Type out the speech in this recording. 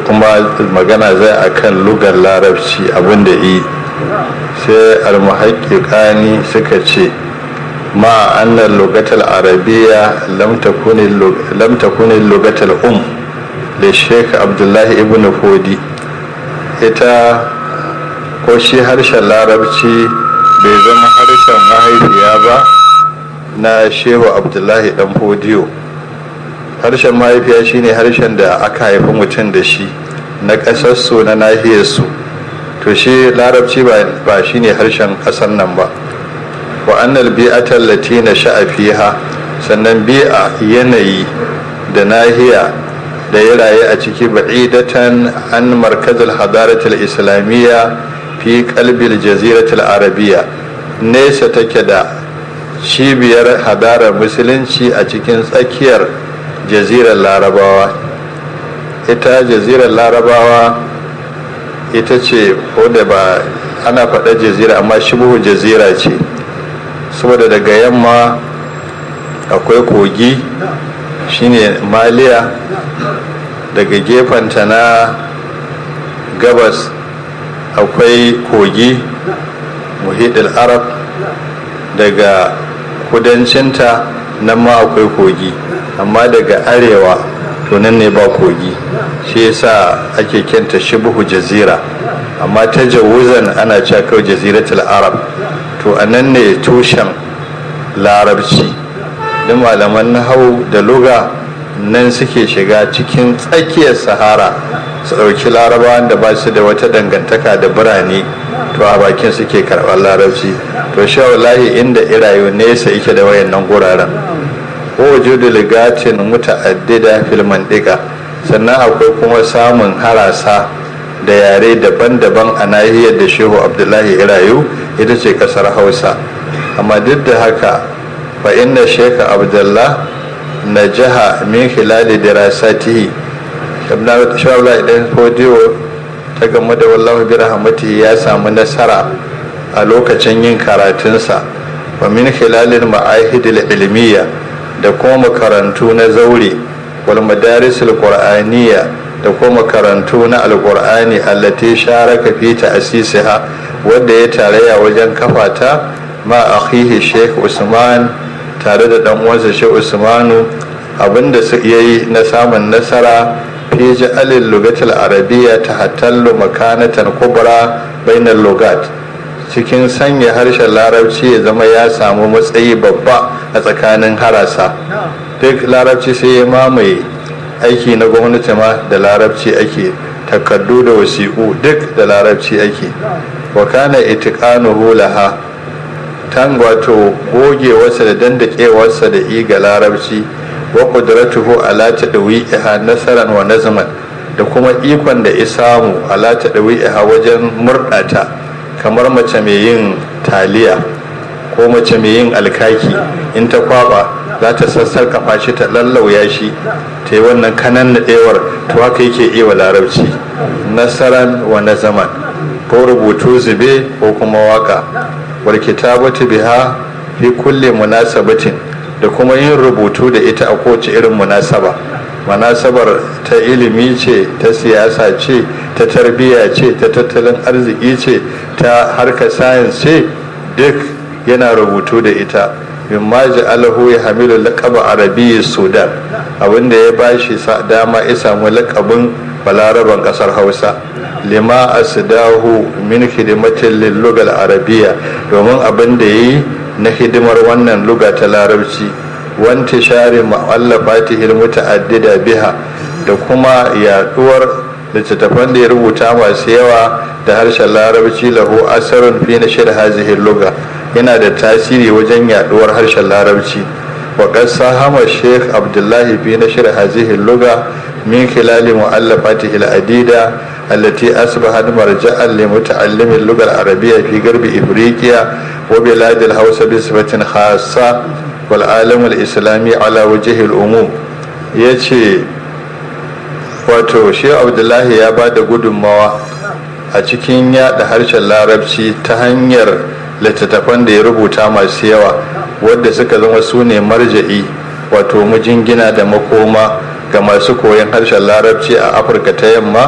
kuma magana zai akan lugar larabci abinda yi sai almuhaƙiƙani suka ce ma annan lugatal arabiya lam takuni lugatal um da sheik abdullahi ibn fodi ita ko shi harshen larabci bai zama harshen mahaifiya ba na shehu abdullahi dan fodiyo harshen mahaifiya shine harshen da aka haifi mutum da shi na ƙasarsu na nahiyarsu to shi larabci ba shine harshen ƙasar nan ba wa annal bi'atal latina sha'a fiha sannan bi'a yanayi da nahiya da ya rayu a ciki ba'idatan an markazul hadaratul islamiyya fi kalbil jaziratul arabiya nesa take da cibiyar hadarar musulunci a cikin tsakiyar jazirar larabawa ita jazirar larabawa ita ce wadda ba ana faɗa jazira amma shibuhu jazira ce saboda daga yamma akwai kogi shine maliya daga gefenta na gabas akwai kogi muhidil arab daga kudancinta nan ma akwai kogi amma daga arewa to nan ne ba kogi shi yasa ake kyanta shibuhu jazira amma ta jawuzan ana cewa kawai jaziratul arab to a nan ne tushen larabci da malaman hau da luga nan suke shiga cikin tsakiyar sahara su ɗauki larabawan da ba su da wata dangantaka da birane to a bakin suke karɓar larabci to sha wallahi inda irayu nesa yake da wayannan guraren ko wujudu ligatin muta'addida fil mandiqa sannan akwai kuma samun harasa da yare daban-daban a nahiyar da shehu abdullahi irayu ita ce kasar hausa amma duk da haka fa inna sheka abdullah na jiha min khilali dirasatihi shabla idan fodiyo ta game da wallahu bi rahmatihi ya samu nasara a lokacin yin karatunsa wa min khilalil ma'ahidil ilmiya da kuma makarantu na zaure wal madarisul qur'aniyya da kuma makarantu na alqur'ani allati sharaka fi ta'sisiha wanda ya tarayya wajen kafata ma akhihi sheikh usman tare da dan uwansa sheikh usmanu abinda su yayi na samun nasara fi ja'alil lugatil arabiyya tahattallu makanatan kubra bainal lugat cikin sanya harshen larabci ya zama ya samu matsayi babba a tsakanin harasa duk larabci sai ya mamaye aiki na gwamnati ma da larabci ake takardu da wasiƙu duk da larabci ake wa kana itiqanuhu laha tan wato gogewarsa da dandakewarsa da iga larabci wa qudratuhu ala tadwi'iha nasaran wa nazman da kuma ikon da isamu ala tadwi'iha wajen murdata kamar mace mai yin taliya ko mace mai yin alkaki in ta kwaba za ta sassarkafa shi ta lallauya shi ta yi wannan kanan naɗewar to haka yake iya larabci nasaran wa na zaman ko rubutu zube ko kuma waka wal kitabatu biha fi kulli munasabatin da kuma yin rubutu da ita a kowace irin munasaba munasabar ta ilimi ce ta siyasa ce ta tarbiyya ce ta tattalin arziki ce ta harkar sayans ce duk yana rubutu da ita mimma ja'alahu ya hamilu laqaba arabiyyi sudan abinda ya bashi dama ya samu laqabin balaraban kasar hausa lima asdahu min hidimatin lil lugal arabiyya domin abin da yi na hidimar wannan luga ta larabci wanti share ma'allafatihi muta'addida biha da kuma yaduwar littattafan da ya rubuta masu yawa da harshen larabci lahu asarun fi na shir hazihi luga yana da tasiri wajen yaduwar harshen larabci wa qassa hama sheikh abdullahi fi na shir hazihi luga min khilali mu'allafatihi al-adida التي أصبحت مرجعا لمتعلم اللغة العربية في غرب إفريقيا وبلاد الهوس بصفة خاصة والعالم الإسلامي على وجه الأموم يتي wato shi abdullahi ya ba da gudunmawa a cikin yada harshen larabci ta hanyar littattafan da ya rubuta masu yawa wadda suka zama su ne marja'i wato mujingina da makoma ga masu koyon harshen larabci a afirka ta yamma